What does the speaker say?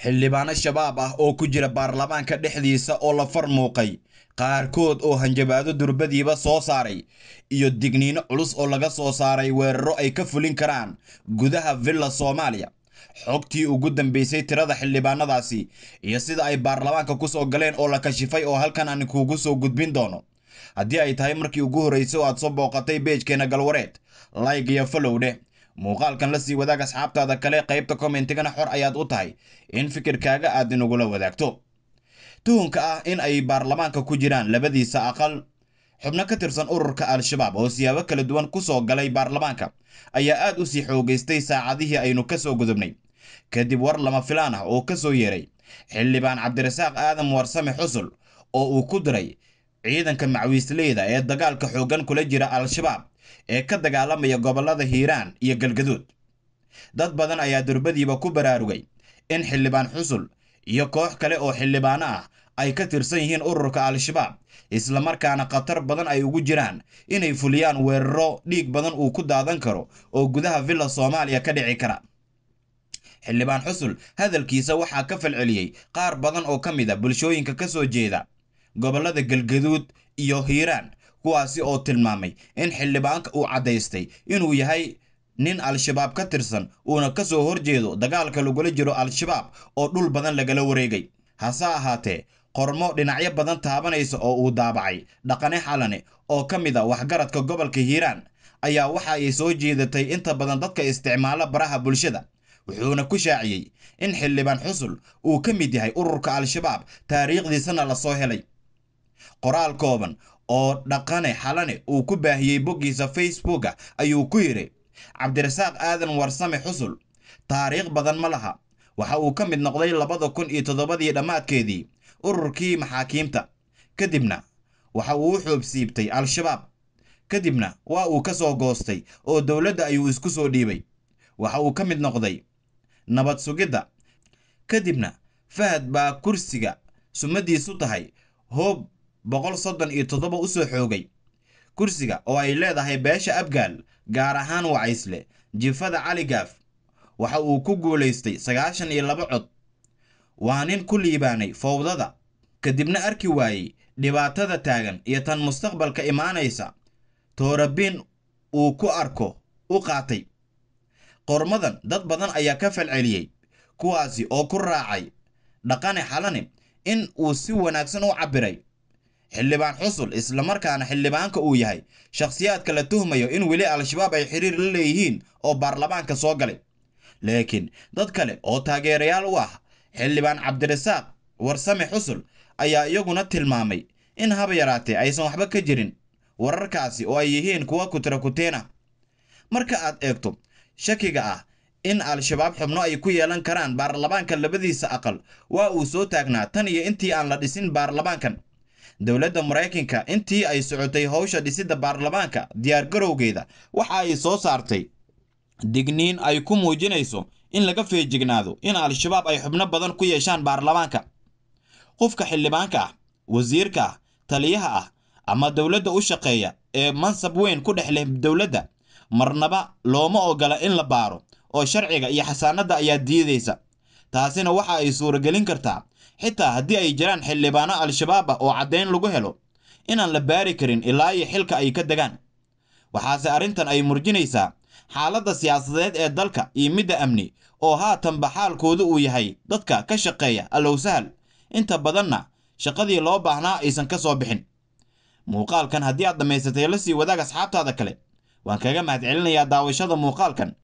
xildhibaano shabaab ah oo ku jira baarlamaanka dhexdiisa oo la far muuqay qaarkood oo hanjabaado durbadiiba soo saaray iyo digniino culus oo laga soo saaray weeraro ay ka fulin karaan gudaha villa soomaaliya xogtii ugu dambeysay tirada xildhibaanadaasi iyo sida ay baarlamaanka ku soo galeen oo la kashifay oo halkan aan kuugu soo gudbin doono haddii ay tahay markii ugu horreysay oo aad soo booqatay beejkeena galwareed like iyo follow dheh muuqaalkan la sii wadaag asxaabtaada kale qaybta commentigana xor ayaad u tahay in fikirkaaga aad inagula wadaagto tuhunka ah in ay baarlamaanka ku jiraan labadiisa aqal xubno ka tirsan ururka al-shabaab oo siyaabo kala duwan ku soo galay baarlamaanka ayaa aad u sii xoogaystay saacadihii aynu ka soo gudubnay kadib war lama filaan ah oo ka soo yeeray xildhibaan cabdirasaaq aadan warsame xusul oo uu ku diray ciidanka macwiisleyda ee dagaalka xooggan kula jira al-shabaab ee ka dagaalamaya gobollada hiiraan iyo galgaduud dad badan ayaa durbadiiba ku baraarugay in xildhibaan xusul iyo koox kale oo xildhibaano ah ay ka tirsan yihiin ururka al-shabaab islamarkaana khatar badan ay ugu jiraan inay fuliyaan weeraro dhiig badan uu ku daadan karo oo gudaha villa soomaaliya ka dhici kara xildhibaan xusul hadalkiisa waxaa ka falceliyey qaar badan oo ka mid a bulshooyinka ka soo jeeda gobollada galgaduud iyo hiiraan kuwaasi oo tilmaamay in xildhibaanka uu caddaystay inuu yahay nin al-shabaab ka tirsan uuna ka soo horjeedo dagaalka lagula jiro al-shabaab oo dhul badan lagala wareegay hase ahaatee qormo dhinacyo badan taabanaysa oo uu daabacay dhaqane xalane oo ka mid a waxgaradka gobolka hiiraan ayaa waxa ay soo jeedatay inta badan dadka isticmaala baraha bulshada wuxuuna ku shaaciyey in xildhibaan xusul uu ka mid yahay ururka al-shabaab taariikhdiisana la soo helay qoraal kooban oo dhaqane xalane uu ku baahiyey boggiisa facebooka ayuu ku yidhi cabdirasaaq aadan warsame xusul taariikh badan ma laha waxa uu ka mid noqday labada kun iyo toddobadii dhammaadkeedii ururkii maxaakiimta kadibna waxa uu u xoobsiibtay al-shabaab kadibna waa uu ka soo goostay oo dowladda ayuu isku soo dhiibay waxa uu ka mid noqday nabad sugidda kadibna fahad baa kursiga sumadiisu tahay hoob boqol soddon iyo toddoba u soo xoogay kursiga oo ay leedahay beesha abgaal gaar ahaan wacaysle jifada cali gaaf waxa uu ku guulaystay sagaashan iyo laba cod waa nin ku liibaanay fowdada kadibna arki waayey dhibaatada taagan iyo tan mustaqbalka imaanaysa toorabin uu ku arko u qaatay qormadan dad badan ayaa ka falceliyey kuwaasi oo ku raacay dhaqane xalane in uu si wanaagsan u cabbiray xildhibaan xusul islamarkaana xildhibaanka uu yahay shakhsiyaadka la tuhmayo in weli al-shabaab ay xiriir la leeyihiin oo baarlamaanka soo galay laakiin dad kale oo taageerayaal u ah xildhibaan cabdirasaaq warsame xusul ayaa iyaguna tilmaamay in haba yaraatee aysan waxba ka jirin wararkaasi oo ay yihiin kuwa kutirakuteen ah marka aad eegto shakiga ah in al-shabaab xubno ay ku yeelan karaan baarlamaanka labadiisa aqal waa uu soo taagnaa tan iyo intii aan la dhisin baarlamaankan dowladda maraykanka intii ay socotay howsha dhisidda baarlamaanka diyaargarowgeeda waxa ay soo saartay digniin ay ku muujinayso in laga feejignaado in al-shabaab ay xubno badan ku yeeshaan baarlamaanka qofka xildhibaanka ah wasiirka ah taliyaha ah ama dowladda u shaqeeya ee mansab weyn ku dhex leh dowladda marnaba looma ogola in la baaro oo sharciga iyo xasaanadda ayaa diidaysa taasina waxa ay suuragelin kartaa xitaa haddii ay jiraan xildhibaano al-shabaab ah oo caddayn lagu helo inaan la baari karin ilaa iyo xilka ay ka degaan waxaase arrintan ay murjinaysaa xaaladda siyaasadeed ee dalka iyo midda amni oo haatanba xaalkoodu uu yahay dadka ka shaqeeya allow sahal inta badanna shaqadii loo baahnaa aysan ka soo bixin muuqaalkan haddii aad dhammaysatay la sii wadaag asxaabtaada kale waan kaga mahadcelinayaa daawashada muuqaalkan